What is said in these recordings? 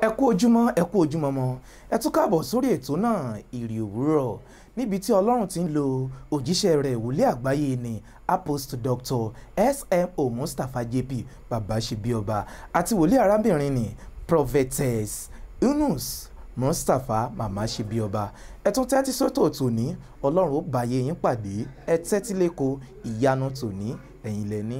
ẹ kú ojúmọ́ ẹ kú ojúmọ́ mọ́ ẹ tún káàbọ̀ sórí ètò náà ìrì òwúrọ̀ níbi tí ọlọ́run ti ń lo òjíṣẹ́ rẹ̀ wòlíì àgbáyé ni apostle doctor smo mustapha jp bàbá ṣebíọba àti wòlíì arábìnrin ni prophetess yunus mustapha màmá ṣebíọba ẹ tún tẹ́tí sọ́tò tòní ọlọ́run ó báyé yín pàdé ẹ tẹ́tí lẹ́kọ̀ọ́ ìyanu tòní ẹ̀yìn lẹ́ni.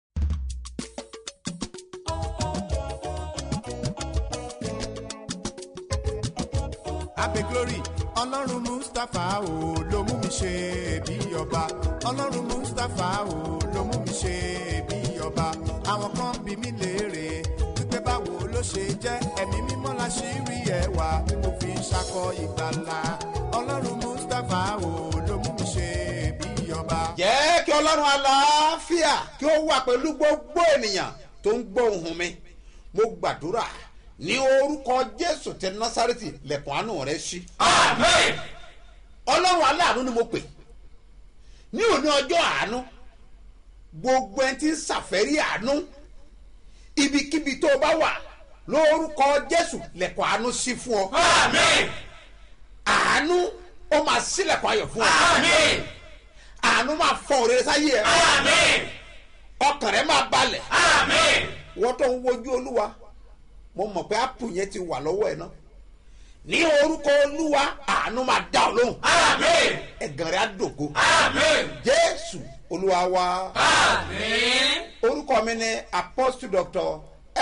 abe glory ọlọ́run mustapha o ló mú mi ṣe bí ọba ọlọ́run mustapha o ló mú mi ṣe bí ọba àwọn kan bí mi léèrè wípé báwo ló ṣe jẹ́ ẹ̀mí mímọ́ la ṣì rí ẹwà tí mo fi ń ṣakọ ìgbàlà ọlọ́run mustapha o ló mú mi ṣe bí ọba. jẹ́ kí ọlọ́run aláàfíà kí ó wà pẹ̀lú gbogbo ènìyàn tó ń gbọ́ ohùn mi mo gbàdúrà ní orúkọ jésù tẹ násàrẹ́tì lẹ̀kùn àánú rẹ ṣí. Amen. ọlọ́run aláàánú ni mo pè ní òní ọjọ́ àánú gbogbo ẹni tí ń ṣàfẹ́rí àánú ibikíbi tó o bá wà lórúkọ jésù lẹ̀kùn àánú ṣí fún ọ. Amen. àánú ó máa ṣílẹ̀kùn ayọ̀ fún ọ. Amen. àánú máa fọ òrèrè sáyé ẹ. Amen. ọkàn rẹ máa balẹ̀. Amen. wọ́n tó ń wojú olúwa mo mọ̀ pé ápù yẹn ti wà lọ́wọ́ ẹ̀ náà ní orúkọ olúwa àánú máa dá ọ lóhùn Amen. ẹ̀gàn rẹ̀ á dògo Amen. jésù olúwa wa Amen. orúkọ mi ni apostle doctor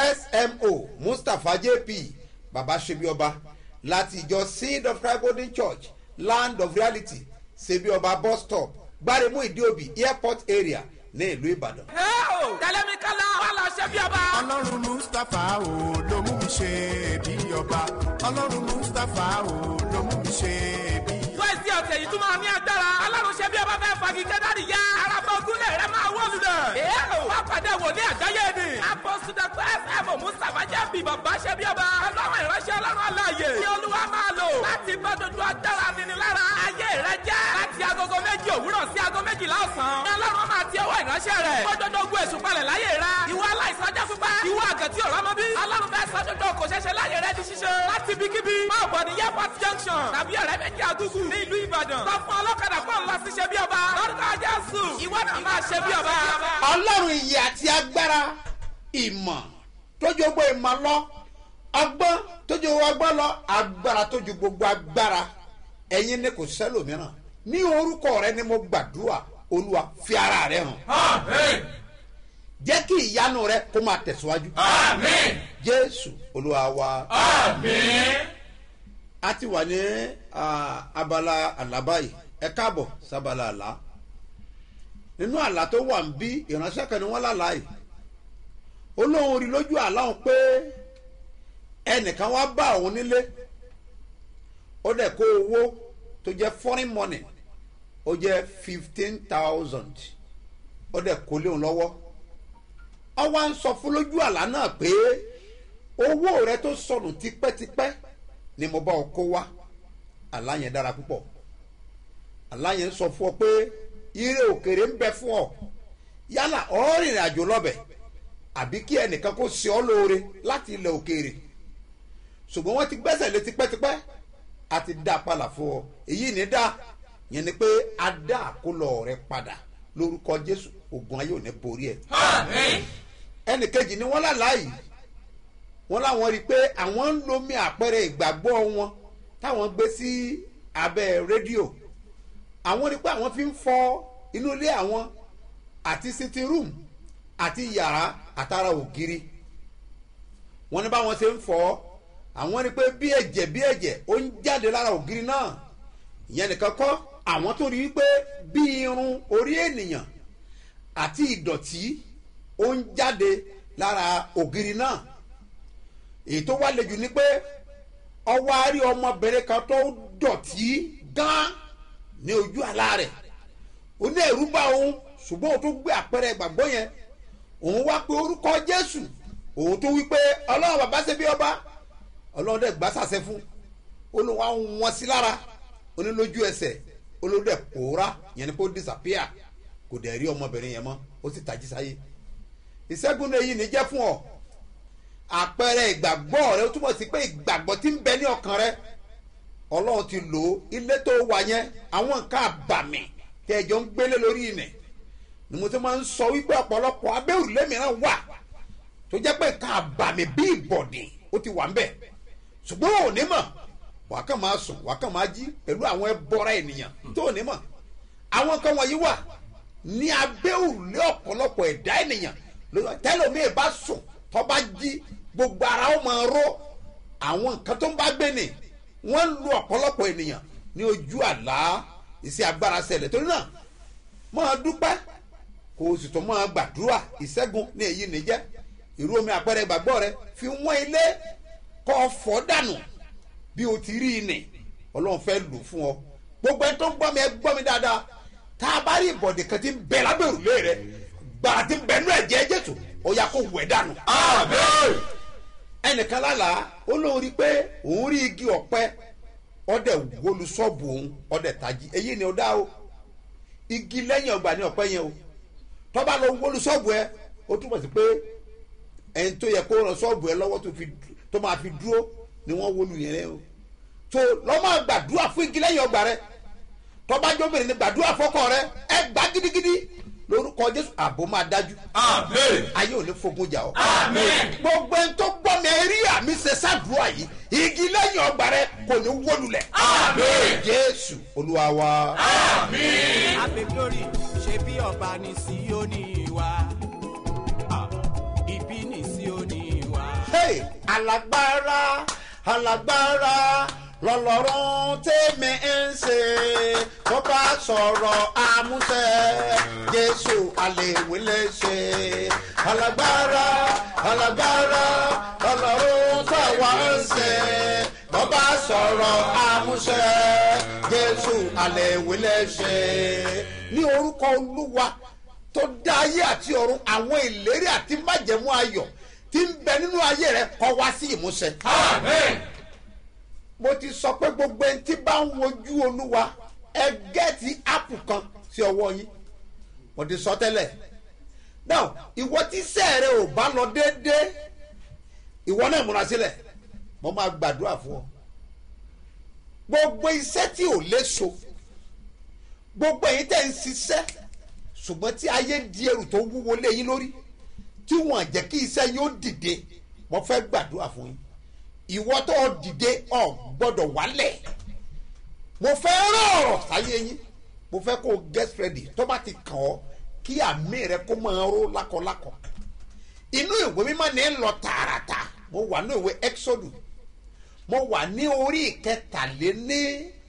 smo mustapha jp baba sebioba láti ìjọ seed of christ golden church land of reality sebioba bus stop gbáremú ìdíòbí airport area ní ìlú ìbàdàn. tẹ̀lé mi kálá wà lọ ṣe bí ọba. ọlọ́run mustapha o ló mú mi ṣe bí ọba ọlọ́run mustapha o ló mú mi ṣe bí ọba. wẹ́ẹ̀sì ọ̀sẹ̀ yìí tún máa ní agbára. alárùn ṣe bí ọba fẹ́ fagi kẹ́dárì yá. arábọ̀ gúnlẹ̀ rẹ máa wọ́ lulẹ̀. wá pàdé wòlíì àgbáyé ni. apọ́sù dr fm mustapha jẹ́ bí bàbá ṣe bí ọba. ọlọ́run ìránṣẹ́ ọlọ́run aláàyè. tí olúwa máa lò. láti bá dodo agbára nínú lára. ayé rẹ jẹ́. láti agogo méjì òwúrọ̀ sí ago méjìlá ọ̀sán. ní ọlọ́run máa ti ọwọ́ ìránṣẹ́ rẹ̀. kójódó ogun èṣù palẹ̀ láyé rẹ. ìwọ aláìsàn ajá pípa. ìwọ àgàtì ọ̀rọ̀ mọ́bí. ọlọ́run fẹ́ sọ́dọ̀dọ̀ kò ṣẹ̀ṣẹ̀ láyé rẹ di ṣíṣe. láti ibikíbi. máa bọ̀ ní airport junction. tàbí ọ̀rẹ́ méjì àgùgù. ní ìlú ìbàdàn. sọ fún ọlọ́kadà fún ọ̀la sí ṣe bí ọba. lórúkọ jésù. ìwọ náà máa ṣe bí ọba. ọlọ́run iyì àti agbára ìmọ̀ tójú gbogbo ìmọ̀ lọ ọgbọ́n tójú gbogbo ọgbọ́n lọ agbára tójú gbogbo agbára ẹ̀yin ni kò sẹ́lòmíràn ní orúkọ rẹ ni mo gbàdúrà olúwa fi ara rẹ hàn amen. jẹ́ kí ìyanu rẹ kó máa tẹ̀síwájú amen. jésù olúwa wa amen. a ti wà ní ah, abala àlábá yìí ẹ káàbọ̀ sábàlá àlá nínú àlá tó wà ń bí ìránṣẹ́ kan ni wọ́n lálàá yìí olóhùn rí lójú àlá òun pé ẹnìkan wá bá òun nílé ó dẹ̀ kó owó tó jẹ́ foreign money ó jẹ́ fifteen thousand ó dẹ̀ kó léun lọ́wọ́ ọ wá ń sọ fún lójú àlá náà pé owó rẹ tó sọnù tipẹ́tipẹ́ ni mo bá ọ kó wá àlá yẹn dára púpọ̀ àlá yẹn sọ fún ọ pé ire òkèrè ń bẹ fún ọ yálà ọ rìnrìn àjò lọ́bẹ̀ àbí kí ẹnìkan kó ṣe ọ lóore láti ilẹ̀ òkèrè ṣùgbọ́n wọ́n ti gbẹ́sẹ̀ lé tipẹ́tipẹ́ a ti dá a padà fún ọ èyí ní dá yẹn ni pé a dá àkólọ rẹ padà lórúkọ jésù ogun ayé ò ní borí ẹ amen. ẹnì kejì ni wọ́n lálàá yìí wọ́n láwọn rí i pé àwọn ń lomi àpẹẹrẹ ìgbàgbọ́ wọn táwọn gbé sí abẹ́ rédíò àwọn rí i pé àwọn fi ń fọ inú ilé àwọn àti sitting room àti yàrá àtàrà ògiri wọ́n ní báwọn ṣe ń fọ àwọn rí i pé bí ẹ̀jẹ̀ bí ẹ̀jẹ̀ ó ń jáde lára ògiri náà ìyẹn nìkan kọ́ àwọn tó rí i pé bí irun orí ènìyàn àti ìdọ̀tí ó ń jáde lára ògiri náà èyí tó wá lejò ni pé ọwọ́ àárí ọmọbìnrin kan tó dọ̀tí gan ní ojú àlá rẹ̀ ó ní ẹ̀rú bá òun ṣùgbọ́n òun tó gbé àpẹẹrẹ ìgbàgbọ́ yẹn òun wá pé orúkọ jésù òun tó wí pé ọlọ́run bàbá ṣe bí ọba ọlọ́run dẹ̀ gbá sàṣẹ fún olùwà wọn sí lára onílójú ẹsẹ̀ olódẹ̀ pòórá yẹn ni kó disappear kò dẹ̀ rí ọmọbìnrin yẹn mọ́ ó sì tají sáyé ìṣẹ́gun náà èyí ní jẹ́ fún ọ àpẹẹrẹ ìgbàgbọ́ rẹ ó túmọ̀ sí pé ìgbàgbọ́ tí ń bẹ ní ọkàn rẹ ọlọ́run ti lò ó ilé tó wà yẹn àwọn nǹkan àbàmì tí ẹjọ́ ń gbélé lórí ilẹ̀ ni mo ti máa ń sọ wípé ọ̀pọ̀lọpọ̀ abẹ́ òrùlé mìíràn wà tó jẹ́ pé nǹkan àbàmì bí ìbọ̀dì ó ti wà ń bẹ̀ ṣùgbọ́n ò ní mọ̀ wàá kàn máa sùn wàá kàn máa jí pẹ̀lú àwọn ẹbọra ènìyàn tó ò ní mọ̀ àwọn nǹkan wọ̀nyí wà ní abẹ́ òrùlé ọ̀pọ̀lọpọ̀ ẹ̀dá ènìyàn tẹ́lómi bá sùn tó bá jí gbogbo ara ó máa ró àwọn nǹkan tó ń bá gbé ni wọ́n lu ọ̀pọ̀lọpọ̀ ènìyàn ní ojú àlá iṣẹ́ agbára ṣẹlẹ̀ torí náà máa dúpẹ́ kó o sì tó máa gbàdúrà ìṣẹ́gun ní èyí nìjẹ́ irú omi àpẹẹrẹ ìgbàgbọ́ rẹ fi wọ́n ilé kọ́ ọ fọ́ dànù bí o ti rí i nì ọlọ́run fẹ́ lò fún ọ gbogbo ẹni tó ń gbọ́ mi ẹ gbọ́ mi dáadáa tá a bá rí ìbọ̀dì kan tí ń bẹ lábẹ́ òrùlé rẹ gbàrà tí ń bẹ nú ẹ̀jẹ̀ jésù ó yà kó wẹ̀ dànù. ẹnìkan lálàá ó lóun rí i pé òun rí igi ọ̀pẹ ọdẹ wọlu ṣọ́ọ̀bù òun ọdẹ tají èyí ni ó dá o igi lẹ́yìn ọgbà ní ọ̀pẹ yẹn o tọ́ba lọ wọlu ṣọ́ọ̀bù ẹ ó túmọ̀ sí pé ẹni tó yẹ kó ràn ṣọ́ọ̀bù ẹ lọ́wọ́ tó máa fi dúró ni wọ́n wọlu yẹn rẹ o tó lọ́ máa gbàdúrà fún igi lẹ́yìn ọgbà rẹ tọ́ba jóbìnrin ni gbàdúrà fọ́kọ rẹ ẹ gbá gidigidi lórúkọ jésù àbò máa dájú. ayé ò ní fogun jà ọ́. gbogbo ẹni tó gbọ́ mi rí àmì ṣe ṣàdúrà yìí igi lẹ́yìn ọgbà rẹ kò ní wólulẹ̀. jésù olúwa wa. Ape glory ṣe bí ọba ní Síónì wa. Ah, Ibi ní Síónì wa. Hey, alágbára alágbára lọlọrun tèmi ń ṣe tó bá sọ̀rọ̀ àmúṣẹ jésù àlèwé lè ṣe alágbára alágbára lọlọrun táwa ń ṣe tó bá sọ̀rọ̀ àmúṣẹ jésù àlèwé lè ṣe ní orúkọ olúwa tó dá ayé àti ọ̀run àwọn ìlérí àti májẹ̀mú ayọ̀ tí ń bẹ nínú ayé rẹ kọ́ wá sí ìmúṣẹ. mo ti sọ pé gbogbo ẹni tí bá ń wojú olúwa ẹ gẹ́ẹ̀tì ápù kan sí ọwọ́ yín mo ti sọ tẹ́lẹ̀ now ìwọ tí iṣẹ́ rẹ ò bá lọ déédéé ìwọ náà múra sílẹ̀ mo máa gbàdúrà fún ọ gbogbo iṣẹ́ tí ò léso gbogbo èyí tẹ̀ ń ṣiṣẹ́ ṣùgbọ́n tí ayé di ẹrù tó wúwo lé yín lórí tí wọ́n jẹ́ kí iṣẹ́ yóò dìde mo fẹ́ gbàdúrà fún yín ìwọ tó dìde ọ gbọ́dọ̀ wálẹ̀ mo fẹ́ rán ọ̀rọ̀ sáyé yín mo fẹ́ kó o get ready tó bá ti kàn ọ́ kí àmì rẹ kó máa ró lákọlákọ inú ìwé mímọ́ ní lọ tààràtà mo wà ní ìwé exodus mo wà ní orí ìkẹtàléní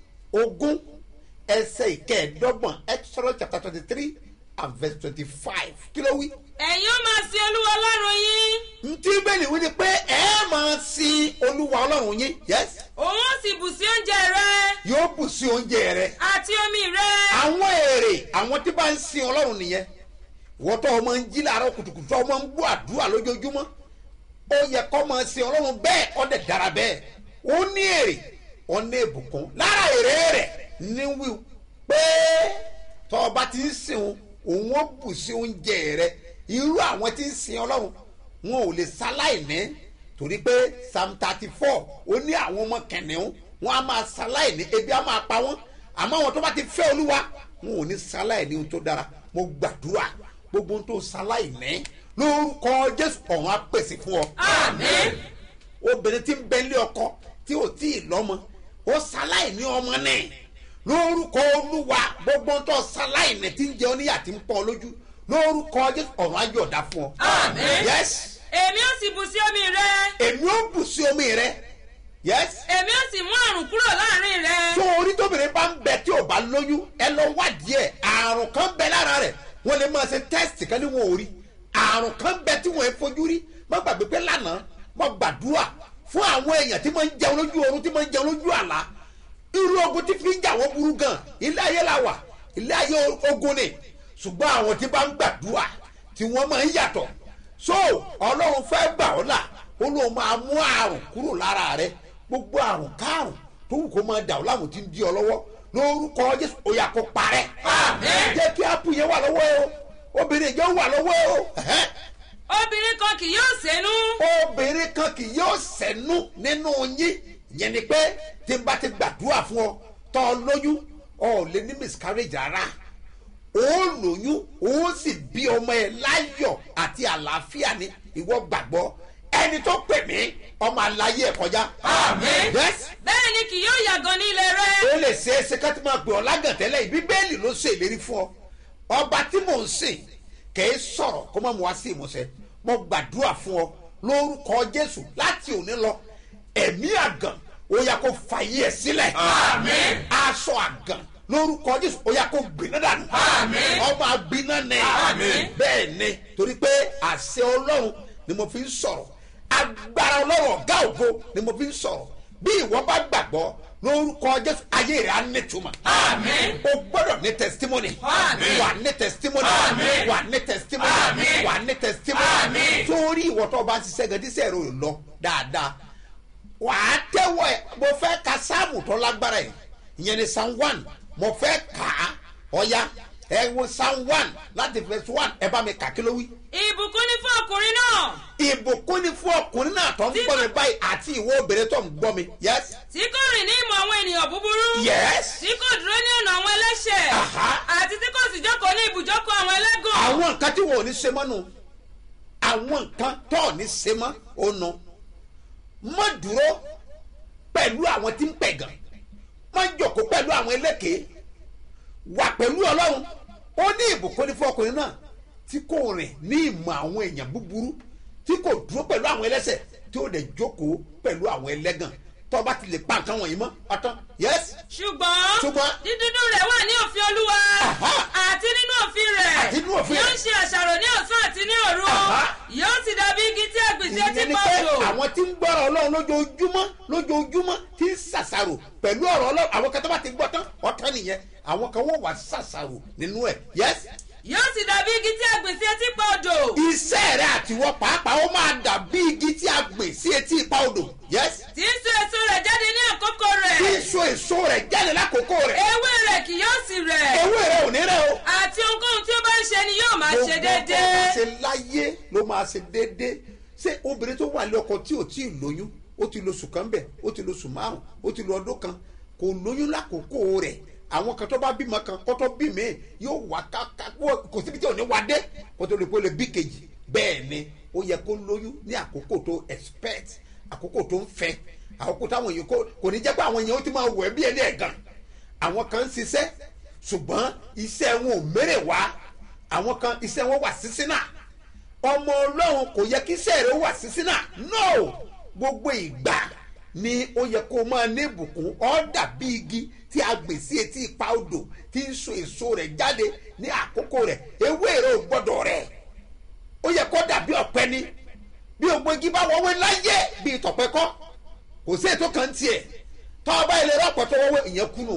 ogún ẹsẹ̀ ìkẹẹ̀ẹ́dọ́gbọ̀n exodus chapter twenty three and verse twenty five kí ló wí ẹ̀yin ó máa sin olúwa ọlọ́run yín ntí bẹ́ẹ̀ni wí ni pé ẹ máa sin olúwa ọlọ́run yín yes òun ó sì bù sí oúnjẹ rẹ yóò bù sí oúnjẹ rẹ àti omi rẹ àwọn èrè àwọn tí bá ń sin ọlọ́run nìyẹn ìwọ́n tó ọmọ ń jí láàárọ̀ kùtùkùtù tó ọmọ ń gbọ́ àdúrà lójoojúmọ́ ó yẹ kó máa sin ọlọ́run bẹ́ẹ̀ ó dẹ̀ dára bẹ́ẹ̀ ó ní èrè ó ní ìbùkún lára èrè rẹ̀ ní wí pé tó o bá ti ń sìn òun òun ó bù sí oúnjẹ rẹ irú àwọn tí ń sin ọlọ́run wọn ò lè ṣaláìní torí pé psalm thirty four ó ní àwọn ọmọ kẹ̀nìún wọn á máa ṣaláìní ebi á máa pa wọn àmọ́ àwọn tó bá ti fẹ́ olúwa wọn ò ní ṣaláìní ohun tó dára mo gbàdúrà gbogbo ohun tó ṣaláìní lórúkọ jésù ọ̀run á pèsè fún ọ. àmín obìnrin tí ń bẹ ilé ọkọ tí ò tí ì lọ́mọ ó ṣaláìní ọmọ náà lórúkọ olúwa gbogbo ohun tó ṣaláìní tí ń jẹ oníyà tí ń pọ̀ lójú lórúkọ jésù ọ̀run á yọ̀ọ̀dá fún ọ. Àmín. yes èmi ó sì bù sí omi rẹ èmi ó bù sí omi rẹ yes èmi ó sì mú àrùn kúrò láàrin rẹ tó orí tóbìnrin bá ń bẹ tí ò bá lóyún ẹ lọ wádìí ẹ àrùn kan bẹ lára rẹ wọn lè máa ṣe tẹsítì kan ní wọn ò rí àrùn kan bẹ tí wọn ò fojú rí má gbàgbé pé lánàá mo gbàdúrà fún àwọn èèyàn tí máa ń jẹun lójú oorun tí máa ń jẹun lójú àlá irú ogun tí fi ń jà wọ́n burú gan ilé ayé la wà ilé ayé ogun ni ṣùgbọ́n àwọn tí bá ń gbàdúrà tí wọ́n máa ń yàtọ̀ so ọlọ́run fẹ́ gbà ọ́ là ó lóun máa mú àrùn kúrò lára rẹ gbogbo àrùn kárùn tó wù kó máa dà ọ́ láwọn tí ń di ọ lọ́wọ́ lórúkọ jésù ó yà kó parẹ́ Àmín. jẹ́ kí ápù yẹn wà lọ́wọ́ ẹ o obìnrin yẹn wà lọ́wọ́ ẹ o ẹ̀hẹ́n. obìnrin kan kì yóò sẹ́nu. obìnrin kan kì yóò sẹ́nu nínú yín yẹn ni pé tí n bá ti gbàdúrà fún ọ tọ́ ọ lóyún ọ ò lè ní miscarriage rárá ó lóyún ó sì bí ọmọ ẹ láyọ̀ àti àlàáfíà ni ìwọ gbàgbọ́ ẹni tó pè mí ọmọ aláyé ẹ kọjá. Àmín. yes bẹ́ẹ̀ ni kì yóò yàgàn ní ilé rẹ. ó lè ṣe é ṣe ká tí máa pè ọ́ lágàntẹ́lẹ̀ yìí bíbélì ló ṣe ìlérí fún ọ ọba tí mò ń sìn kìí sọ̀rọ̀ kó má mú wá sí ìmúṣẹ mo gbàdúrà fún ọ lórúkọ jésù láti òní lọ ẹ̀mí àgàn ó yá kó fàyè ẹ̀ sílẹ̀ Àmín. aṣọ àgàn lórúkọ jésù ó yá kó gbiná dànù Àmín. ọmọ agbiná ni Àmín. bẹ́ẹ̀ ni torí pé àṣẹ ọlọ́run ni mo fi ń sọ̀rọ̀ agbára ọlọ́run ọ̀gá ògo ni mo fi ń sọ̀rọ̀ bí ìwọ bá gbàgbọ́ lórúkọ jésù ayé rẹ̀ á nítumọ̀ Àmín. o gbọ́dọ̀ ní testimony Àmín. wà ní testimony Àmín. wà ní testimony Àmín. wà ní testimony Àmín. torí ìwọ tó o bá ń ṣiṣẹ́ gan díṣẹ́ rẹ̀ ò lọ dáadáa wà á tẹ́wọ̀ ẹ̀ mo fẹ́ ka sáàmù tó lágbára ẹ̀ ìyẹn ni psalm one mo fẹ́ kà á ọ̀ya ẹ wo psalm one láti verse one ẹ bá mi kà kí ló wí. ìbùkún ni fún ọkùnrin náà ìbùkún ni fún ọkùnrin náà tó ń gbọ́ mi báyìí àti ìwọ obìnrin tó ń gbọ́ mi yes tí kò rìn ní ìmọ̀ àwọn ènìyàn búburú. yes tí kò dúró ní ọ̀nà àwọn ẹlẹ́ṣẹ̀. Aha. àti tí kò sì jókòó ní ibùjókòó àwọn ẹlẹ́gàn. àwọn nǹkan tí wọn ò ní ṣe mọ́ nù àwọn nǹkan tó ò ní ṣe mọ́ ó nu má dúró pẹ̀lú àwọn tí ń pẹ̀gàn má jòkó pẹ̀lú àwọn elékèé wà pẹ̀lú ọlọ́run ó ní ìbùkún ní fún ọkùnrin náà tí kò rìn ní ìmọ̀ àwọn èèyàn búburú tí kò dúró pẹ̀lú àwọn ẹlẹ́sẹ̀ tí ó dẹ̀ jókòó pẹ̀lú àwọn ẹlẹ́gàn tó o bá ti lè pa nǹkan wọ̀nyí mọ́ ọ̀tán yẹ́sì ṣùgbọ́n Ṣùgbọ́n- dídúdú rẹ̀ wà ní òfin olúwa Aha. àti nínú òfin rẹ̀ Àti nínú òfin yóò rẹ̀. ṣe àṣàrò ní ọ̀sán àti ní òru Aha. yóò sì dàbí igi tí a gbìn sí etí ìyẹn ni pé pọ̀jù àwọn tí ń gbọ́rọ̀ ọlọ́run lójoojúmọ́ lójoojúmọ́ tí ń ṣàṣàrò pẹ̀lú ọ̀rọ̀ ọlọ́run àwọn kan tó bá ti gbọ́ tán ọ̀tán nìyẹn àwọn kan wọ́n wà ṣàṣàrò nínú ẹ̀ yes. yóò sì dàbí igi tí a gbìn sí etí pọ̀jù iṣẹ́ rẹ̀ àtiwọ́ pàápàá ó máa dàbí igi tí a gbìn sí etí ipa odò yes. tí ń so èso rẹ̀ jáde ní àkókò rẹ̀ tí èso èso rẹ̀ jáde lákòókò rẹ̀ ewé rẹ̀ kì yóò sì rẹ̀ ewé rẹ̀ ò ní rẹ̀ o. àti ohunkóhun tí ó bá ń ṣe ni yóò máa ṣe gbogbo tó máa déédéé ṣe láyé ló máa ṣe déédéé ṣé obìnrin tó wà ní ọkọ tí ò tí ì lóyún ó ti lo oṣù kan bẹ̀ ó ti lo oṣù márùn ó ti lo ọdún kan kò lóyún lákòókò rẹ̀ àwọn kan tó bá bímọ kan kó tó bí mi yóò wá káká kò síbi tí ò ní wá dé kó tó lè kó lè bí kejì bẹ́ẹ̀ ni ó yẹ kó lóyún ní àkókò tó expect àkókò tó ń fẹ́ àkókò táwọn èèyàn kò kò ní jẹ́ pé àwọn èèyàn ó ti máa wẹ̀ bí ẹni ẹ̀gàn àwọn kan ń ṣiṣẹ́ ṣùgbọ́n iṣẹ́ wọn ò mérè wá àwọn kan iṣẹ́ wọn wà sísí náà ọmọ ọlọ́run kò yẹ kí iṣẹ́ rẹ̀ wà sísí náà no gbogbo ìgbà ni ó yẹ kó máa ní ìbùkún ọ́ dàbí igi tí a gbè sí etí ipa odò tí ń so èso rẹ̀ jáde ní àkókò rẹ̀ ewé rẹ̀ ò gbọ́dọ̀ rẹ̀ ó yẹ kó dàbí ọ̀pẹ ni bí ògbó igi bá wọ́wé láyé bíi tọ̀pẹ́ kọ́ kò sí ètò kan tiẹ̀ tọ́ ọba ilé rọ́pọ̀ tó wọ́wé ìyẹn kúnnù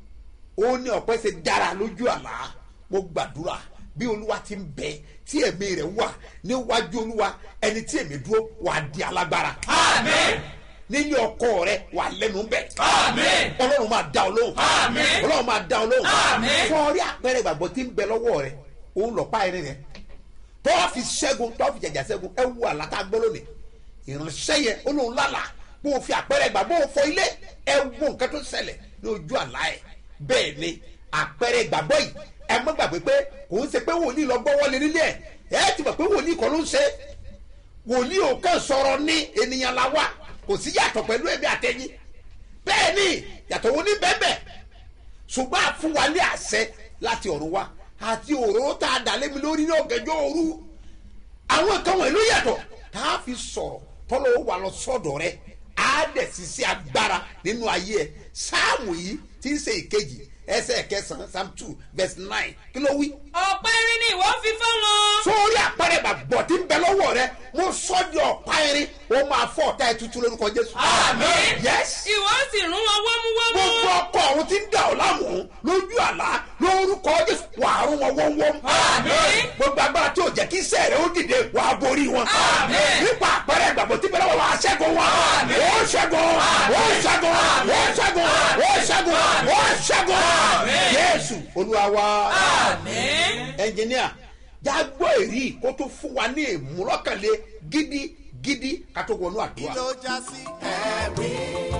ó ní ọ̀pẹ ṣe dára lójú àlá mo gbàdúrà bí olúwa ti ń bẹ tí ẹ̀mí rẹ̀ wà níwájú olúwa ẹni tí èmi dúró wà á di alágbára. Àmín. nílé ọkọ rẹ wà lẹ́nu bẹ̀. Àmín. ọlọ́run máa dá ọ lóhùn. Àmín. ọlọ́run máa dá ọ lóhùn. Àmín. fọ́ọ̀rí àpẹẹrẹ ìgbàgbọ́ tí ń bẹ lọ́wọ́ rẹ òun lọ́ọ́ pa ẹni rẹ tọ́wọ́ fi ṣẹ́gun tọ́wọ́ fi jẹ̀jà ṣẹ́gun ẹ wú àlá tá a gbọ́ lónìí ìránṣẹ́ yẹn ó lóun lálàá bó o fi àpẹẹrẹ ìgbà bó o fọ ilé ẹ wo nǹkan tó ṣẹlẹ̀ ní ojú àlá ẹ̀ bẹ́ẹ̀ ni àpẹẹrẹ ìgbàgbọ́ yìí ẹ má gbàgbé pé kò ń ṣe pé wòlíì lọ gbọ́ wọlé nílé ẹ̀ ẹ ti mọ̀ pé wòlíì kọ́ ló ń ṣe wòlíì ò kàn sọ̀rọ̀ ní ènìyàn la wá kò sí yàtọ̀ pẹ̀lú ẹ̀mí àtẹ̀yìn bẹ́ẹ̀ ni yàtọ̀ wo ní bẹ́ẹ̀ bẹ́ẹ̀ ṣùgbọ́n a fún wa ní àṣẹ láti ọ̀run wa àti òróró tá a dà lémi lórí ní ọ̀gẹ́jọ́ òru àwọn nǹkan wọ̀nyí ló yàtọ̀ tá a fi sọ̀rọ̀ tọ́lọ́ ó wà lọ sọ́dọ̀ rẹ á dẹ̀ sì sí agbára nínú ayé ẹ sáàmù yìí tí ń ṣe ìkejì ẹsẹ̀ kẹsàn-án psalm two verse nine kí ló wí. ọ̀pá irin ni ìwọ fi fọ́ wọn. sórí àpẹẹrẹ bàbọ̀ tí ń bẹ lọ́wọ́ rẹ mo sọ di ọ̀pá irin ó máa fọ́ ọ̀tá ẹ̀ tuntun lórúkọ jésù. Àmín. yes ìwọ sì rún wọn wọ́múwọ́mú. gbogbo ọkọ ọ̀run tí ń dà ọ́ láàmú lójú àlá lórúkọ jésù wàá rún wọn wọ́nwọ́n. Àmín. gbogbo agbára tí ò jẹ́ kí iṣẹ́ rẹ̀ ó dìde wàá borí wọn. Àmín. nípa àpẹẹrẹ ìgbàgbọ́ tí bẹ́ẹ̀ wà á ṣẹ́gun wọn. ó ṣẹ́gun ó ṣẹ́gun ó ṣẹ́gun ó ṣẹ́gun ó ṣẹ́gun. jésù olúwa wa Àmín. ẹnjìníà já gbọ́ èrí kó tó fún wa ní ìmúlọ́kànlé gidi gidi ká tó wọnú kí àdúrà. ló já sí ẹ̀rí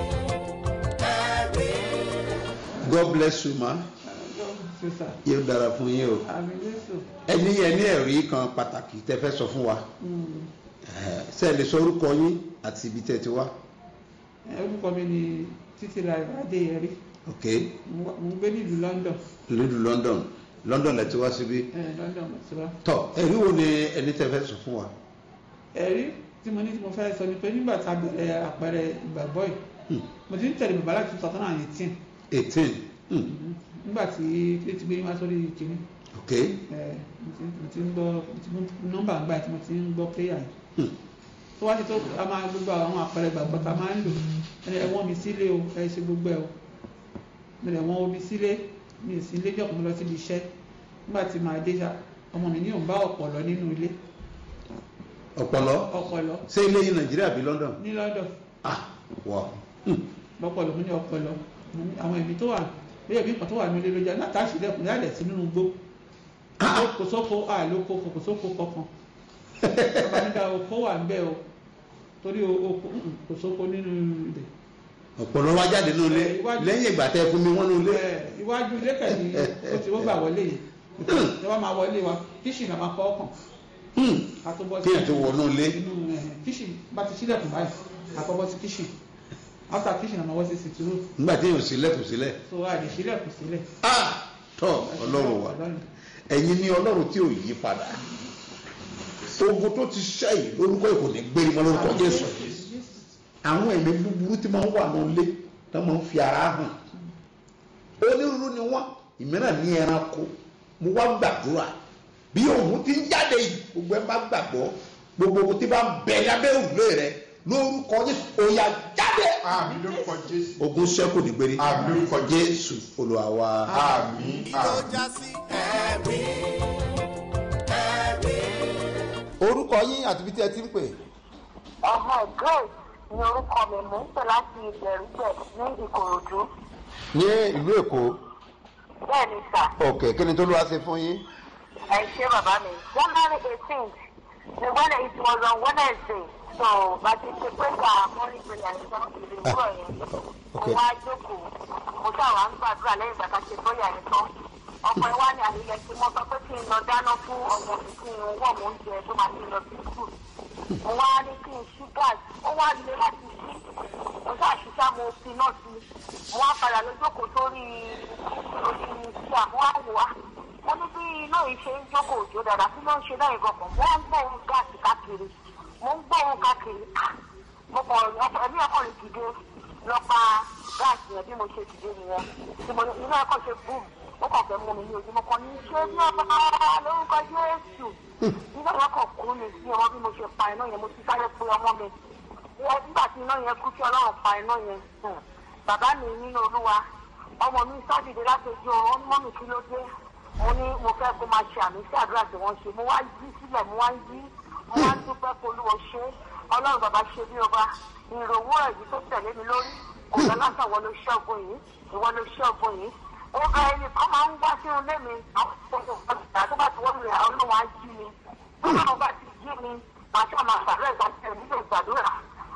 ẹ̀rí. god bless you ma sísà yóò dára fún yín o àmì jésù ẹni yẹn ní ẹ̀rí kan pàtàkì tẹ fẹ́ sọ fún wa Eh, ṣé ẹ lè sọ orúkọ yín àti ibi tẹ ti wá orúkọ mi ni títí ra adéyẹrí ok mo ń gbé nílùú london lójú london london lẹ ti wá síbí ẹ london mo ti wá tọ ẹ̀rí wo ni ẹni tẹ fẹ́ sọ fún wa ẹ̀rí tí mo ní tí mo fẹ́ sọ ni pé nígbà tá a bẹ̀rẹ̀ àpẹẹrẹ ìgbàgbọ́ yìí Hmm. mo ti ń tẹ̀lé bàbá láti two thousand and eighteen eighteen nígbà tí tí ti gbé yín wá sórí kìíní ok ẹ mo ti mo ti ń gbọ́ mo ti mú nọ́mbà ń gbà tí mo ti ń gbọ́ prayer yìí Hmm. tó wá sí tó a máa gbogbo àwọn àpẹẹrẹ ìgbàgbọ́ tá a máa ń lò ẹni ẹ wọ́n mi sílé o ẹ ṣe gbogbo ẹ o mo lè wọ́n omi sílé mi ì sí ilé jọ̀kọ́ mo lọ síbi iṣẹ́ nígbà tí màá dé ṣá ọmọ mi ní òun bá ọ̀pọ̀lọ nínú ilé ọpọlọ ọ̀pọ̀lọ ṣé ilé yìí nàìjíríà bí london ní lọ́dọ̀ ah wọ lọ́pọ̀lọ mo ní ọpọlọ mo ní àwọn ẹ̀mí tó wà bóyá ẹ̀mí kan tó wà ní ilé ló jẹ́ láti àṣìlẹ̀kùn yálẹ̀ sí nínú igbó kò sóko àlóko kò sóko kankan bàbá nígbà oko wà ń bẹ́ o torí o- oko mm, kò sóko nínú ibẹ̀ ọpọlọ wa jáde nínú ilé Eh, iwájú- lẹ́yìn ìgbà tẹ fún mi wọn nínú ilé Ẹ, iwájú ilé kẹ̀lí ó ti wọ́n gbà wọlé yìí ẹ wá máa wọlé wa kíṣì náà máa kọ́ ọkàn Hmm. ká tó bọ́ kí ẹ tó wọnú ilé inú ẹ, kíṣì bá ti sílẹ̀kùn báyìí àkọ́bọ́ sí kíṣì after kíṣì náà máa wọ́ sí sìtúrò nígbà tí yóò sílẹ̀ kò sílẹ̀ tó a lè sílẹ̀kùn sílẹ̀ ah tọ ọlọ́run wa ẹ̀yin ni ọlọ́run tí ò yí padà ogun tó ti ṣẹ́yìn lórúkọ ìkò ní gbérí mọ́ lórúkọ jésù àwọn ẹ̀mí búburú tí máa ń wà ní ilé tó máa ń fi ara hàn onírúurú ni wọ́n ìmíràn ní ẹranko mo wá gbàdúrà bí òun ti ń jáde yìí gbogbo ẹ bá gbàgbọ́ gbogbo ohun tí bá ń bẹ lábẹ́ òrùlé rẹ lórúkọ jésù òyà jáde àmì lórúkọ jésù ogun ṣẹ́kù ní gbérí àmì lórúkọ jésù olúwa wa. àmì kí ló àmì. já sí ẹ̀rí ẹ̀rí. orúkọ yín àti ibi tí ẹ ti ń pè. ọmọ grace ni orúkọ mi mò ń pè láti ìgbẹ̀rúgbẹ̀ ní ìkòròdú ní ìlú èkó bẹ́ẹ̀ ni sà ok kí ni tó ló wá ṣe fún yín. ẹ ṣe bàbá mi january eighteenth ni when it was on wednesday so bàtí ṣe pé ká morning prayer ní sọ́n ìlú ìwúrọ̀ yẹn mo wá jókòó mo ṣàwá ń gbàdúrà lẹ́yìn ìgbà tá a ṣe bóyá yẹn tán ọ̀pọ̀ ẹ̀ wá ní àlejò tí mo sọ pé kí n lọ dáná fún ọmọ mi kí n wọ̀ mọ́ oúnjẹ tó máa ti lọ sí school mo wá ní kí n ṣí gáàsì ó wá lé láti ṣí mo ṣáà ṣiṣẹ́ mo fi náà sí mo wá padà lójókòó sórí orí iṣẹ́ àmọ́ àwò wa mo ní bí iná yìí ṣe ń jókòó òjò dáadáa kí ló ń ṣe náà ìgbọ̀kàn mo wá ń gbọ́ ohun gáàsì káàkiri mo ń gbọ́ ohun káàkiri Ah! mo kàn ọkọ̀ ẹ̀mí ọkọ̀ rẹ̀ dìde lọ pa gáàsì yẹn bí mo ṣe dìde nìyẹn tí mo ní iná ẹ̀kọ́ ṣe búùmù ó kàn fẹ́ mú mi ní ojú mo kàn ní ṣé bí ọba lórúkọ jésù nígbà yẹn kàn kú mi sí ọmọ bí mo ṣe pa iná yẹn mo ti sáré pé ọmọ mi Wọ́n- nígbà tí iná yẹn kú tí ọlọ́run pa iná yẹn hmm, bàbá mi nínú olúwa ọmọ mi sádìde láti ojú ọ̀run ó ní mọ́mì kí ló dé mo ní mo fẹ́ kó máa ṣe àmì sí àdúrà tí wọ́n ṣe mo wá yí sílẹ̀ mo wá yí mo wá dúpẹ́ pé olúwo ṣe ọlọ́run bàbá ṣe bí ọba ìròwó ẹ̀yí tó tẹ̀lé mi lórí kò lọ lásán wọ́n ló ṣọ́gun yìí ìwọ ló ṣọ́gun yìí ó ga ẹni kan máa ń wá sínú ilé mi àwọn ọ̀gá tó bá ti wọ́n mi rẹ̀ ọlọ́run á jí mi ọlọ́run bá ti jí mi màá ṣáà máa gbàdúrà ìgbàdúrà nílò ìgbàdúrà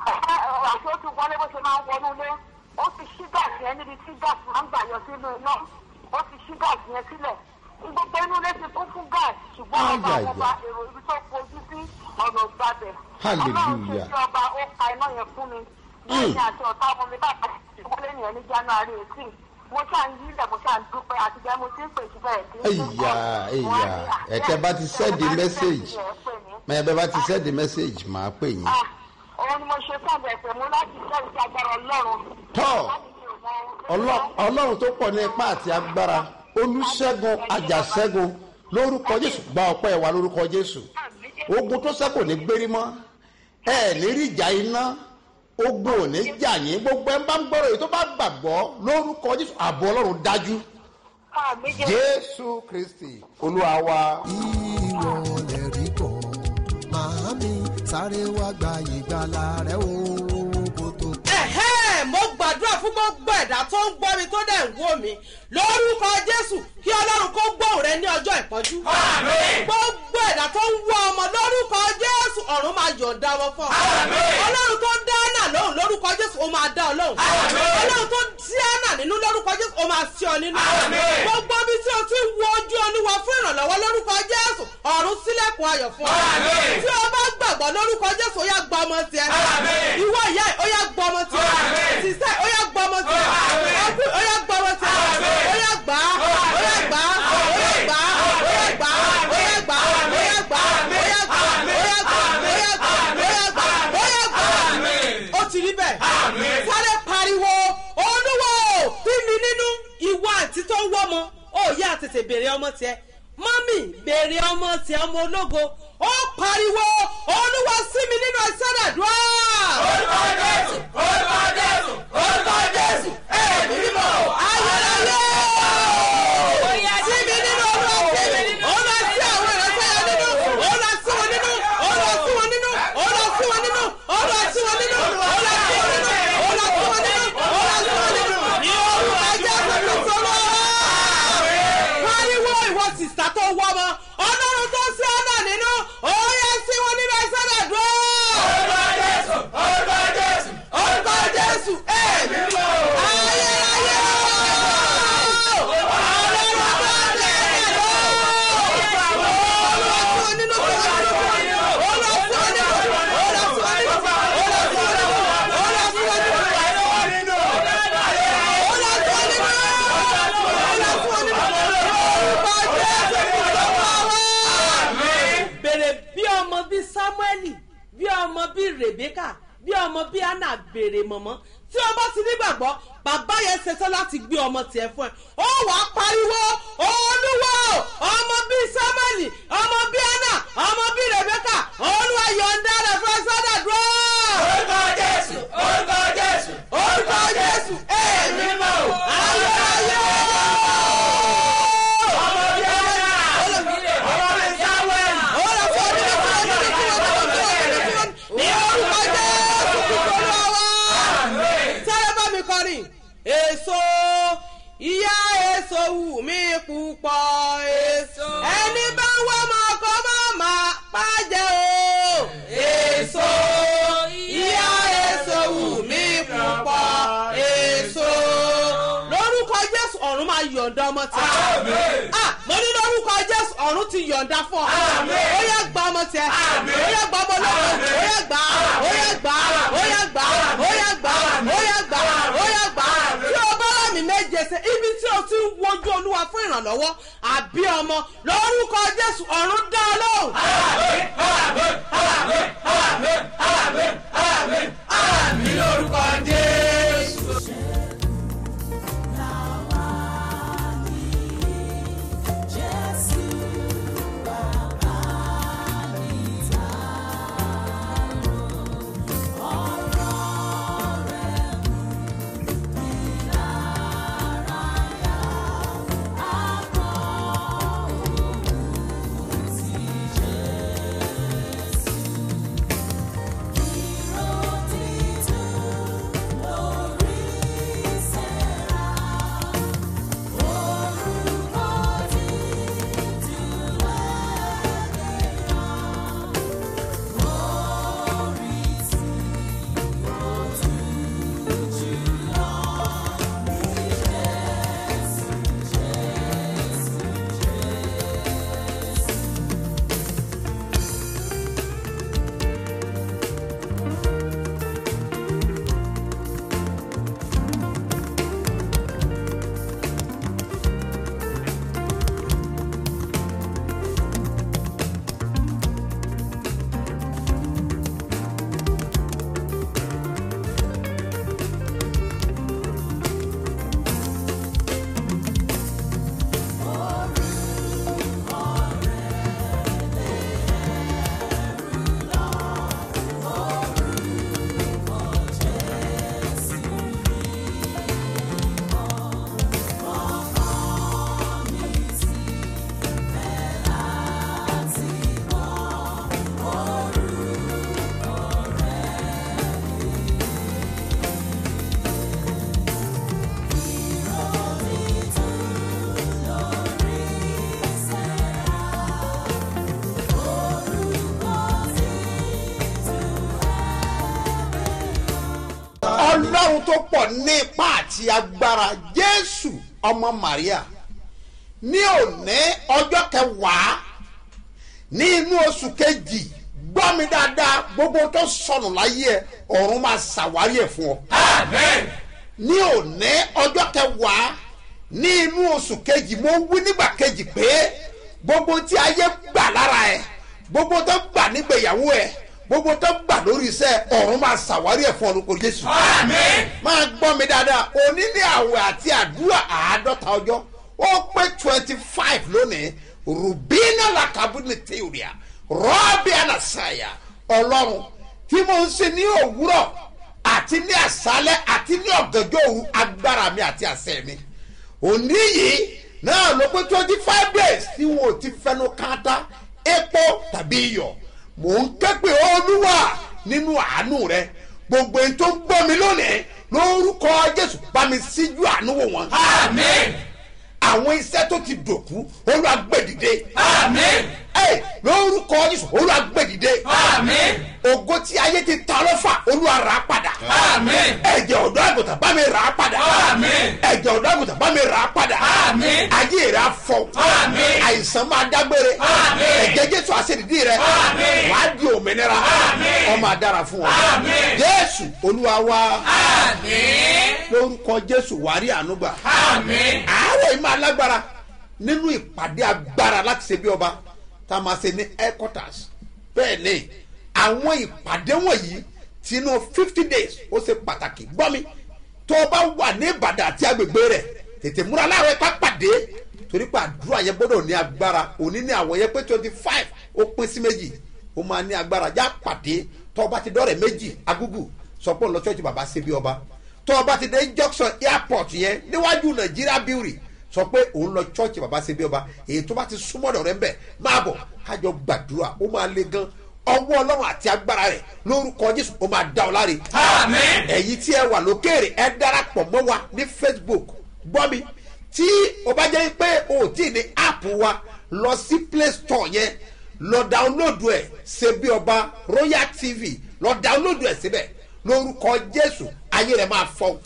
àti ó ti wọlé bó ṣe máa ń wọnú ilé ó ti ṣí gáàsì yẹn níbi tí gáàsì máa ń gbà yọ sínú iná ó ti ṣí gáàsì yẹn sílẹ̀ gbogbo inú ilé ti kún fún gáàsì ṣùgbọ́n ọba Ayaya. àwọn ọba èrò ibi tó fojú sí ọ̀nà ìgbàbẹ̀ Hallelujah. ọlọ́run ṣe sí ọba ó pa iná yẹn fún mi lẹ́yìn àti ọ̀tá ọmọ mi bàbá ìwọlé nìyẹn ní january eighteen mo ṣáà ń yí ilẹ̀ mo ṣáà ń dúpẹ́ àti jẹ́ mo ti ń pè sí bẹ́ẹ̀ kí n tún Ẹ̀yà, ẹ̀yà. Ẹ̀tẹ́ bá ti send the message. mẹ bẹ bá ti send message máa pè yín. òun ni mo ṣe fún ẹ̀bẹ̀ mú láti ṣe ìṣe agbára ọlọ́run. Tọ́. Láti ṣe ìmọ̀- Ọlọ́- ọlọ́run tó pọ̀ ní ipá àti agbára olùṣègùn àjàṣẹ́gun lórúkọ jésù gba ọpẹ́ wa lórúkọ jésù ogun tó sẹ́kù ní gbérí mọ́ ẹ ní rí ìjà iná ogun ò ní jà yín gbogbo ẹ bá ń gbọ́rọ̀ èyí tó bá gbàgbọ́ lórúkọ jésù ààbò ọlọ́run dájú Àmì jẹ́- jésù kristi olúwa wa. ìwọ lè rí kọ́ màámi sáré wá gba ìgbàlà rẹ o kó tó ẹ̀hẹ́ mo gbàdúrà fún gbogbo gbogbo ẹ̀dá tó ń gbọ́ mi tó dẹ̀ ń wò mí lórúkọ jésù kí ọlọ́run kó gbóhùn rẹ ní ọjọ́ ìpọ́njú. gbogbo ẹ̀dá tó ń wọ ọmọ lórúkọ jésù ọ̀run máa yọ̀ǹda wọn fún ọ. ọlọ́run tó dá ánà lóhùn lórúkọ jésù ó máa dá ọ lóhùn. ọlọ́run tó sí ánà nínú lórúkọ jésù ó máa sí ọ nínú. gbogbo bí tí o ti wo ojú olúwa fún ìrànlọ́wọ́ lórúkọ jésù ọ̀run sílẹ̀kùn ayọ̀ fún ọ. tí o bá gbàgbọ́ lórúkọ jésù ó yá gba ọmọ tiẹ̀. ìwọ ìyá ẹ̀ ó yá gba ọmọ tiẹ̀. sísẹ́ ó yá gba ọmọ tiẹ̀. ọkùnrin ó yá gba ọmọ tiẹ̀. ó yá gbà á ó yá gbà á ó yá gbà á ó yá gbà á ó yá gbà á ó yá gbà á ó yá gbà á ó yá gbà á ó yá gbà á ó yá gbà á ó yá gbà á. ó ti rí bẹ́ẹ̀. sáré pariwo olúwo bí mi nínú ìwọ àti tó ń wọ́mọ ó yá tètè béèrè ọmọ tiẹ̀ mọ́mì béèrè ọmọ tiẹ̀ ọmọ ológo ó pariwo olúwa sí mi nínú ẹsẹ̀ àdúrà. orúkọ jésù orúkọ jésù orúkọ jésù ẹ̀mí mímọ́ ayọ̀lẹ́yẹ. sí mi nínú olúwa sí mi olúwa sí àwọn ìrẹsẹ̀ yẹn nínú olúwa sí wọn nínú olúwa sí wọn nínú olúwa sí wọn nínú olúwa sí wọn nínú olúwa sí wọn nínú olúwa sí wọn nínú olúwa sí wọn nínú ní orúkọ jésù kristu lọ. pariwo ìwọ sìsà tó wọ́ ọmọ ọlọ́run tó sí ọ̀nà nínú òye sí wọn nínú ẹsẹ̀ rẹ̀ dúró. orúkọ jésù orúkọ jésù orúkọ jésù ẹ̀mí mọ́ ayérayé. bèrè bí ọmọ bí samueli bí ọmọ bí rebeka bí ọmọ bí anna bèrè mọ̀mọ́ tí o bá ti nígbàgbọ́ bàbá yẹn ṣetán láti gbé ọmọ tiẹ̀ fún ẹ ó wàá pariwo olúwo ọmọ bí samueli ọmọ bí anna ọmọ bí rebeka olúwa yọ̀ǹda rẹ̀ fún ẹ sọ́dà dúró. orúkọ jésù orúkọ jésù orúkọ jésù èmi mọ̀ ayé ayé. ọmọ bí anna ọmọ bí samueli ọmọ bí anna ní orúkọ jésù kúkúrú wa. sáré bá mi kọrin èso ìyá èso wù mí púpọ̀ èso ẹni bá ń wá máa kọ́ máa máa pàjẹ́ o èso ìyá èso wù mí púpọ̀ èso lórúkọ jésù ọ̀run máa yọ̀ǹda ọmọ tí a mo ní lórúkọ jésù ọ̀run ti yọ̀ǹda fún ọ ó yẹ gba ọmọ tí ẹ ó yẹ gba ọmọ lọ́wọ́ ó yẹ gbà ó yẹ gbà ó yẹ gbà ó yẹ gbà ó yẹ gbà ó yẹ gbà tí o bá lámì méje ṣe ibi tí o ti ń wojú olúwa fún ìrànlọ́wọ́ àbí ọmọ lórúkọ jésù ọ̀run dá ọ lóhùn. àmì lórúkọ jésù. Jésù. ọlọ́run tó pọ̀ ní ipá àti agbára jésù ọmọ maria ní òní ọjọ́ kẹwàá ní inú oṣù kejì gbọ́ mi dáadáa gbogbo tó sọnù láyé ẹ ọ̀run máa ṣàwárí ẹ̀ fún ọ. ní òní ọjọ́ kẹwàá ní inú oṣù kejì mo wí nígbà kejì pé gbogbo tí ayé gbà lára ẹ gbogbo tó gbà nígbèyàwó ẹ gbogbo tó gbà lórí iṣẹ́ ọ̀run máa ṣàwárí ẹ̀ fún ọlọ́kọ̀ jésù. máa gbọ́ mi dáadáa òní ní àwẹ̀ àti àdúrà àádọ́ta ọjọ́ ó pé twenty five lónìí rubina lakabuni theoria rọ́ọ̀bì anasaya ọlọ́run tí mo ń ṣe ní òwúrọ̀ àti ní àṣálẹ̀ àti ní ọ̀gànjọ́ òru agbára mi àti àṣẹ mi òní yìí náà ló pé twenty five days tí wọn ò ti fẹnu káńtà epo tàbí iyọ̀ mò ń ké pé olúwa nínú àánú rẹ gbogbo ẹni tó ń gbọ́ mi lónìí lórúkọ jésù bá mi síjú àánú wò wọ́n. àmín. àwọn iṣẹ́ tó ti dòkú olúwa gbé dìde. àmín. ẹ lórúkọ jésù olúwa gbé dìde. àmín. ògo tí ayé ti ta lọ́fà olúwa rà á padà. àmín. ẹ̀jẹ̀ ọ̀dọ́ àgùntàn bá mi rà á padà. àmín. ẹ̀jẹ̀ ọ̀dọ́ àgùntàn bá mi rà á padà. àmín. ayé rẹ̀ á fọ. àmín. àìsàn máa dágbére. àmín. ẹ̀jẹ̀ jésù àṣẹ̀dídì rẹ̀. àmín. wàá di òmìnira. àmín. ọmọ àdára fún wa. àmín. jésù olúwa wa. àmín. lórúkọ jésù wàá rí àánú gbà. àmín. àárọ̀ yìí máa lágbára nínú ìpàdé agbára láti ṣe bí ọba tá a máa ṣe ní headquarters bẹ́ẹ̀ ni àwọn ìpàdé wọ̀nyí tinú fifty days ó ṣe pàtàkì gbọ́ mi tó o bá wà ní ìbàdàn àti agbègbè rẹ̀ tètè múra láàárọ̀ ipá pàdé torí pé àdúrà yẹn gbọ́dọ̀ ní agbára òní ní àwọn yẹn pé twenty five ó pín sí méjì ó máa ní agbára já pàdé tó o bá ti dọ́rẹ̀ méjì agúgù sọ pé òun lọ church bàbá ṣe bí ọba tó o bá ti dé junction airport yẹn níwájú nàìjíríà brewery sọ pé òun lọ church bàbá ṣe bí ọba èyí tó bá ti súnmọ́dọ̀ rẹ ń bẹ̀ máa bọ̀ kájọ gbàdúrà ó máa le gan ọwọ́ ọlọ́run àti agbára rẹ̀ lórúkọ jésù ó máa dá ọ láre. ẹ̀yin tí ẹ wà lókèrè ẹ darapọ̀ mọ́ wa ní facebook gbọ́ mi tí o bá jẹ́ pé o ò tí ì ní app wa lọ sí play store yẹn lọ dáwọ́lódù ẹ̀ ṣe bí ọba royal tv lọ dáwọ́lódù ẹ̀ síbẹ̀ lórúkọ jésù ayé rẹ̀ máa fọ́.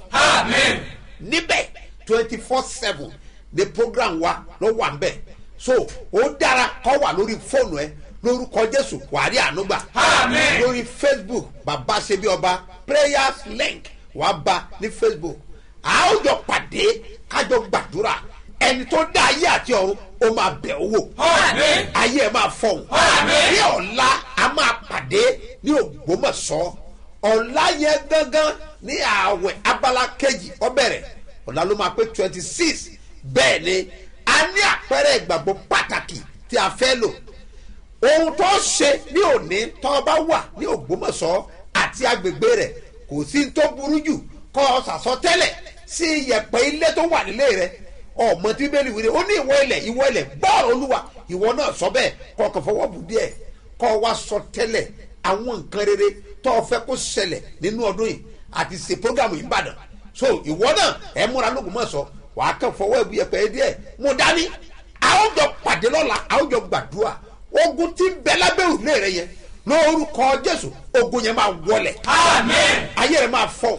níbẹ̀ twenty four seven the program wa ló wà ń bẹ̀ so ó dára kọ́ wà lórí fóònù ẹ lórúkọ jésù wàá rí ànúgbà lórí facebook bàbá ṣe bí ọba prayers link wàá bá ní facebook a ó jọ pàdé kájọ gbàdúrà ẹni tó dá ayé àti ọ̀run ó máa bẹ̀ owó ayé ẹ máa fọ̀hún ní ọ̀la a máa pàdé ní ògbómọ̀ṣọ́ ọ̀la yẹn gángan ní ààwẹ̀ abala kejì ọbẹ̀rẹ̀ ọ̀la ló máa pé twenty six bẹ́ẹ̀ ni a ní àpẹẹrẹ ìgbàgbọ́ pàtàkì tí a fẹ́ lò ohun tó ṣe ní òní tó bá wà ní ògbómọ̀ṣọ́ àti agbègbè rẹ̀ kò sí tó burú jù kọ́ ọ sàsọtẹ́lẹ̀ sí iyẹ̀pẹ̀ ilé tó wà nílé rẹ̀ ọmọ tí bẹ́ẹ̀ wíri ó ní ìwọ ilẹ̀ ìwọ ilẹ̀ gbọ́ọ̀rọ̀ olúwa ìwọ náà sọ bẹ́ẹ̀ kọ́ ọkàn fọwọ́ bù díẹ̀ kọ́ wa sọ tẹ́lẹ̀ àwọn nǹkan rere tó o fẹ́ kó ṣẹlẹ̀ nínú ọdún yìí àti ṣe programu ìbàdàn so ìwọ náà ẹ múra lóògùnmọ̀ṣọ́ wàá kàn fọwọ́ ẹ̀bù yẹpẹ̀ díẹ̀ mo dání àwùjọ pàdé lọ́la àwùjọ gbàdúrà ogun tí ń bẹ lábẹ́ òrùlé rẹ yẹn lórúkọ jésù ogun yẹn máa wọlẹ̀ ayé rẹ máa fọ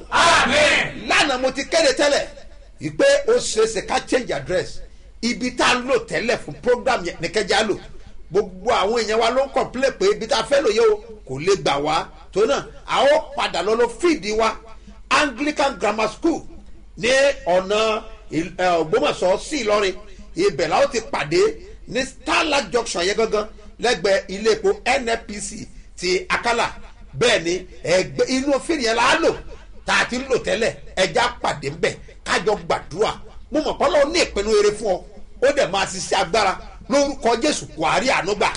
lánàá mo ti kéde tẹ́lẹ̀ ìpè ó ṣeéṣe ká change address ibi tá a lò tẹ́lẹ̀ fún program yẹn nìkẹ́jà lò gbogbo àwọn èèyàn wa ló ń complain pé ibi tá a fẹ́ lò yẹ o kò lè gbà wá tó náà a ó padà lọ lọ fíìdì wa anglican grammar school ní ọ̀nà ògbómọ̀ṣọ́ sí ìlọrin ibẹ̀ la ó ti pàdé ní starlight junction yẹn gangan lẹ́gbẹ̀ẹ́ ilé epo nnpc ti akala bẹ́ẹ̀ ni ẹgbẹ́ inú fíìmù yẹn la á lò tá a ti ń lò tẹ́lẹ̀ ẹja pàdé ńbẹ̀ kájọ gbàdúrà mo mọ̀ pọ́lọ́ ní ìpinnu eré fún ọ ó dẹ̀ máa ṣiṣẹ́ agbára lórúkọ jésù wàá rí àánú gbà.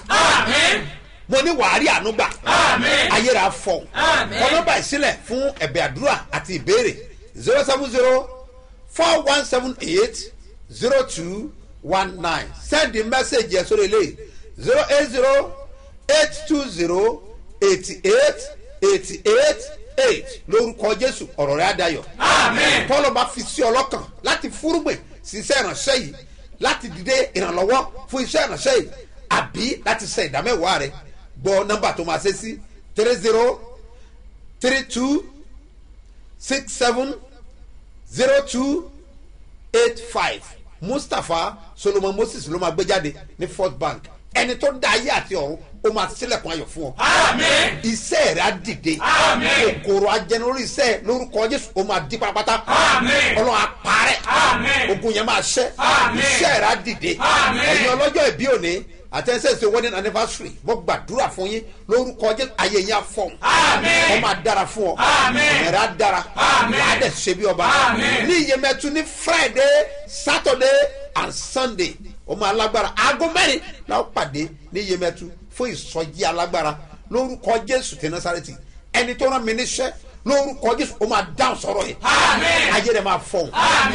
mo ní wàá rí àánú gbà. ayéra fọ. kọ́nọ́bà ìsílẹ̀ fún ẹ̀bẹ̀ àdúrà àti ìbéèrè zero seven zero four one seven eight zero two one nine send the message yẹn sórí ilé zero eight zero eight two zero eighty eight eighty eight eight lórúkọ jésù ọ̀rọ̀ rẹ̀ adayọ̀. tọ́lọ́ bá fi sí ọlọ́kàn láti fúrúgbìn sí iṣẹ́ ìránṣẹ́ yìí láti dìde ìrànlọ́wọ́ fún iṣẹ́ ìránṣẹ́ yìí àbí láti ṣe ìdámẹ́wàá rẹ̀ gbọ́ nọ́mbà tó máa ṣe sí three zero three two six seven zero two eight five mustapha solomon moses ló máa gbé jáde ní first bank ẹni tó dá ayé àti ọ̀run ó máa sílẹ̀kùn ayọ̀ fún ọ. Àmín. iṣẹ́ rẹ̀ á dìde. Àmín. kòkòrò ajẹnulórí iṣẹ́ lórúkọ jésù ó máa di pátápátá. Àmín. ọlọ́run á parẹ́. Àmín. ogun yẹn máa ṣẹ́. Àmín. iṣẹ́ rẹ̀ á dìde. Àmín. ẹ̀yin ọlọ́jọ́ ìbí òní àtẹ̀sẹ̀sẹ̀ wedding anniversary mo gbàdúrà fún yín lórúkọ jésù ayé yín á fọ̀hún. Àmín. ó máa dára fún ọ. Àmín. ẹ̀rẹ̀ á dára. Àmín. wàá dẹ̀ ṣe bí ọba. Àmín. ní iyemẹtu ní friday saturday and sunday ó máa lágbára aago mẹ́rin la ó pàdé ní iyemẹtu fún ìsọjí alágbára lórúkọ jésù tí nasareti ẹni tó rán mi níṣẹ́ lórúkọ jésù ó máa dáhùn sọ̀rọ̀ yìí Àmín. ayé rẹ̀ máa fọ̀hún.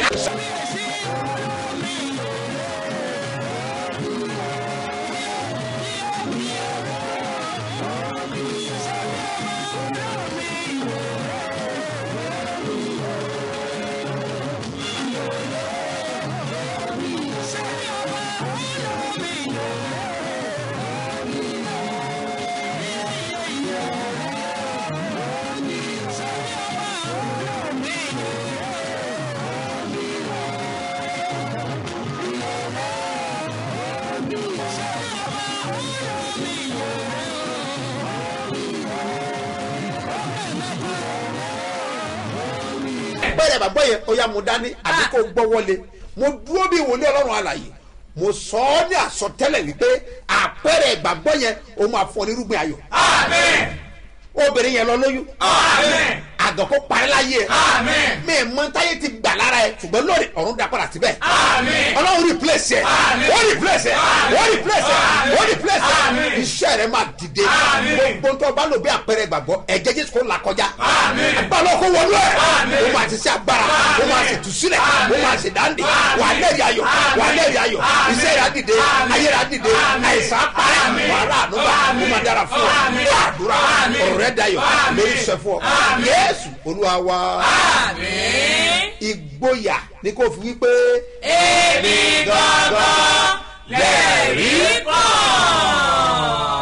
bẹ́ẹ̀ bàbá yẹn ó yá mo dání àbí kò gbọ́ wọlé mo dúró bí wòlé ọlọ́run àlàyé mo sọ ọ́ ní àsọtẹ́lẹ̀ wípé àpẹẹrẹ ìgbàgbọ́ yẹn ó máa fọ ní irúgbìn ayọ̀ Àmín. obìnrin yẹn lọ lóyún Àmín. àgàn kó parí láyé ẹ Àmín. mi ì mọ táyé ti gbà lára ẹ ṣùgbọ́n lórí ọ̀run dá padà síbẹ̀ Àmín. ọlọ́run replace ẹ Àmín. ó replace ẹ ó replace ẹ ó replace ẹ Àmín. iṣẹ́ rẹ máa dìde Àmín. gbogbo tó bá lò bí àpẹẹrẹ ìgbàgbọ́ ẹ̀jẹ̀ jésù kó là kọjá Àmín. agbára kó wọlé ẹ Àmín. ó máa ti ṣe agbára ó máa ṣe tùsílẹ̀ ó máa ṣe dáńdé wà á lẹ́rìí ayọ̀ wà á lẹ́rìí ayọ̀ Àmín. iṣẹ́ rẹ á dìde Àmín. ayé rẹ á dìde Àmín. àìsàn á parẹ́ Àmín. wàhálà ànúbà ó máa dára fún ọ Àmín. fún àdúrà Àmín. ọ̀rọ̀ rẹ dayọ̀ Àmín. lórí iṣẹ́ fún ọ Àmín. yéésù olúwa wa Àmín. ìgboyà ni kò fi wípé Èmi gangan lẹ̀rí kan.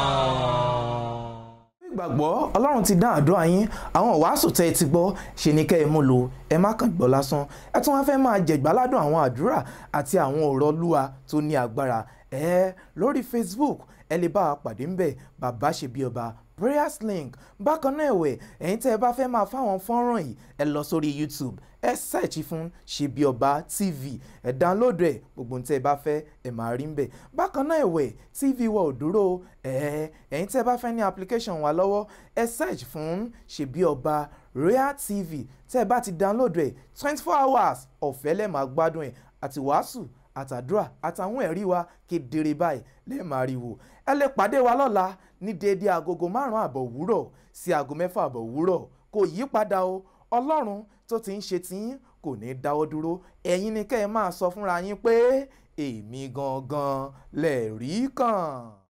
gbàgbọ́ ọlọ́run ti dán àdúrà yín àwọn wàásù tẹ́ ẹ ti gbọ́ ṣe ni kẹ́ ẹ mú lò ẹ má kàn gbọ́ lásán ẹ tún wá fẹ́ máa jẹ̀gbáládùn àwọn àdúrà àti àwọn ọ̀rọ̀ lúwa tó ní agbára ẹ lórí facebook ẹ lè bá a pàdé ńbẹ̀ bàbá ṣe bí ọba prayers link bákan náà ẹ̀wẹ̀ ẹ̀yin tẹ́ ẹ bá fẹ́ máa fáwọn fọ́nrán yìí ẹ lọ sórí youtube ẹ search fún ṣebí ọba tv ẹ download ẹ gbogbo ohun tẹ́ ẹ bá fẹ́ ẹ máa rí ńbẹ̀ bákan náà ẹ̀wẹ̀ tv wa ò dúró ẹ ẹ̀yin tẹ́ ẹ bá fẹ́ ní application wa lọ́wọ́ ẹ search fún ṣebí ọba royal tv tẹ́ ẹ bá ti download ẹ twenty four hours ọ̀fẹ́ lẹ́ẹ̀ máa gbádùn ẹ àti wàásù àtàdúrà àtàwọn ẹ̀rí wa kedere báyìí lẹ́ẹ̀ máa rí wò ẹ lè pàdé wa lọ́la ní déédéé agogo márùn-ún àbọ̀ òwúrọ̀ sí aago mẹ́fà àbọ̀ òwúrọ̀ kò yí padà o ọlọ́run tó ti ń ṣe tiyín kò ní í dáwọ́ dúró ẹ̀yin ni kẹ́ ẹ máa sọ fúnra yín pé èmi gangan lẹ̀ rí kàn.